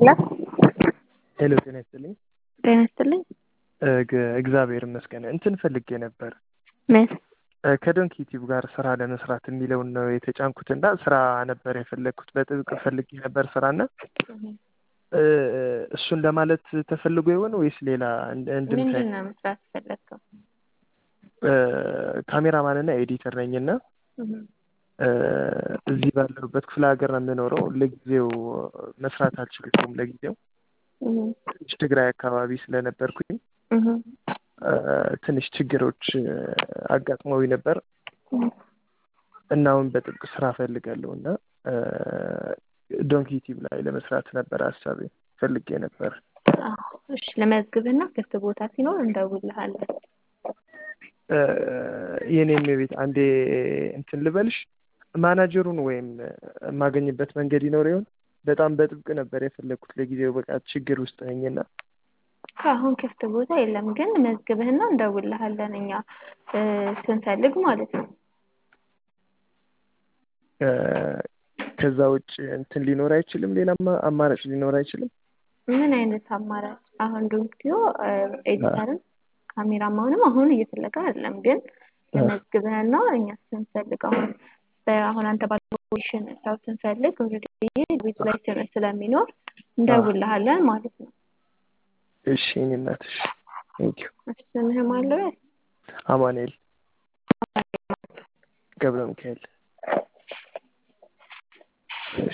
ሄሎ ሄሎ ጤና ይስጥልኝ። ጤና ይስጥልኝ። እግ- እግዚአብሔር ይመስገን። እንትን ፈልጌ ነበር ምን? ከዶንኪ ቲዩብ ጋር ስራ ለመስራት የሚለውን ነው የተጫንኩት እና ስራ ነበር የፈለግኩት በጥብቅ ፈልጌ ነበር ስራና እ፣ እሱን ለማለት ተፈልጎ ይሆን ወይስ ሌላ እንድ- እንድምታይ? ምንድን ነው መስራት ፈለግከው? ካሜራማንና ኤዲተር ነኝና እ፣ እዚህ ባለሁበት ክፍለ ሀገር ነው የምኖረው። ለጊዜው መስራት አልችልም። ለጊዜው ትንሽ ትግራይ አካባቢ ስለነበርኩኝ እ፣ ትንሽ ችግሮች እ፣ አጋጥመውኝ ነበር እና አሁን በጥብቅ ስራ ፈልጋለሁ እና እ፣ ዶንኪ ቲዩብ ላይ ለመስራት ነበር ሀሳቤ ፈልጌ ነበር። እሺ ለመዝግብና ክፍት ቦታ ሲኖር እንደውልሃለን። እ፣ የኔም ቤት አንዴ እንትን ልበልሽ ማናጀሩን ወይም የማገኝበት መንገድ ይኖር ይሆን? በጣም በጥብቅ ነበር የፈለግኩት ለጊዜው በቃ ችግር ውስጥ ነኝና አሁን ክፍት ቦታ የለም፣ ግን መዝግብህና እንደውልሃለን እኛ እ፣ ስንፈልግ ማለት ነው። እ፣ ከዛ ውጭ እንትን ሊኖር አይችልም? ሌላ አማ- አማራጭ ሊኖር አይችልም? ምን አይነት አማራጭ? አሁን ዶንኪዮ ኤዲተርም ካሜራማንም አሁን እየፈለገ አይደለም፣ ግን ለመዝግብህና እኛ ስንፈልግ አሁን አሁን አንተ ባልሽን ሰው ስንፈልግ ኦልሬዲ ቤቱ ላይ ስምህ ስለሚኖር እንደውልሃለን ማለት ነው። እሺ የእኔ እናት እሺ። ቴንኪዩ ስምህም አለ አማኑኤል ገብረ ሚካኤል። እሺ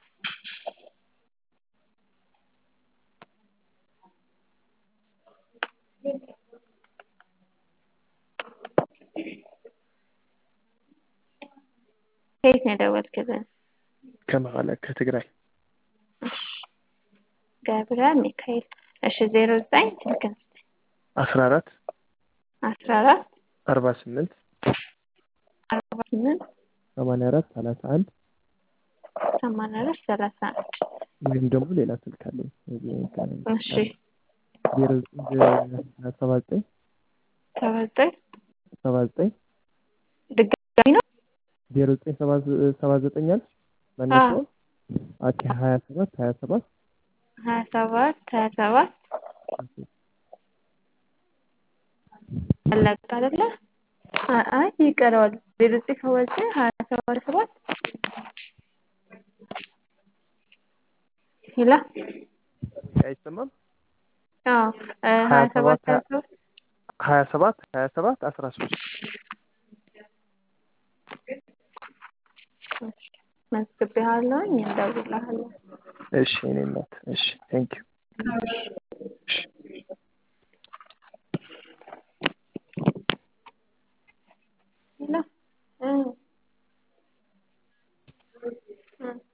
ከየት ነው የደወልክልን? ከመቀለ ከትግራይ ገብረ ሚካኤል። እሺ ዜሮ ዘጠኝ ስልክን ስጠኝ። አስራ አራት አስራ አራት አርባ ስምንት አርባ ስምንት ሰማንያ አራት ሰላሳ አንድ ሰማንያ አራት ሰላሳ አንድ ወይም ደግሞ ሌላ ስልክ አለኝ እሺ ዜሮ ሰባ ዘጠኝ ሰባ ዘጠኝ ሰባ ዘጠኝ ድጋሚ ነው ዜሮ ዘጠኝ ሰባ ዘ- ሰባ ዘጠኝ አልሽ መነሻው ኦኬ ሀያ ሰባት ሀያ ሰባት ሀያ ሰባት ሀያ ሰባት አለቀ አይደለ? አ- አይ ይቀረዋል። ዜሮ ዘጠኝ ሰባ ዘጠኝ ሀያ ሰባት ሰባት ሄላ አይሰማም አዎ እ፣ ሀያ ሰባት ሀያ ሰባት ሀያ ሰባት ሀያ ሰባት አስራ ሶስት መዝግቤሃለሁኝ እንደውልልሃለን። እሺ የእኔ እናት እሺ ቴንኪዩ ሄላ እ እ